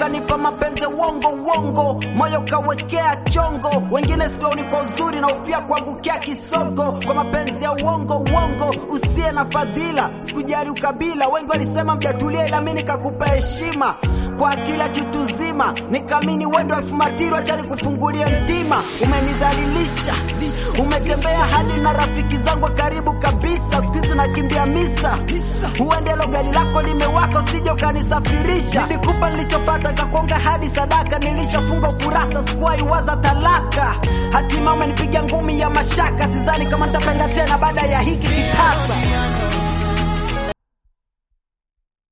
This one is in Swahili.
ukanipa mapenzi uongo uongo, moyo kawekea chongo, wengine sioni kwa uzuri na upia kuangukia kisogo, kwa mapenzi ya uongo uongo, usiye na fadhila, sikujali ukabila, wengi walisema mjatulia, ila mimi nikakupa heshima kwa kila kitu zima, nikamini wendo elfu matiro, acha nikufungulie mtima. Umenidhalilisha, umetembea hadi na rafiki zangu wa karibu kabisa, siku hizi nakimbia misa, huende lo gari lako limewaka, usije ukanisafirisha. Nilikupa nilichopata, kakonga hadi sadaka, nilishafunga ukurasa, sikuwahi waza talaka. Hatima umenipiga ngumi ya mashaka, sidhani kama nitapenda tena baada ya hiki kitasa.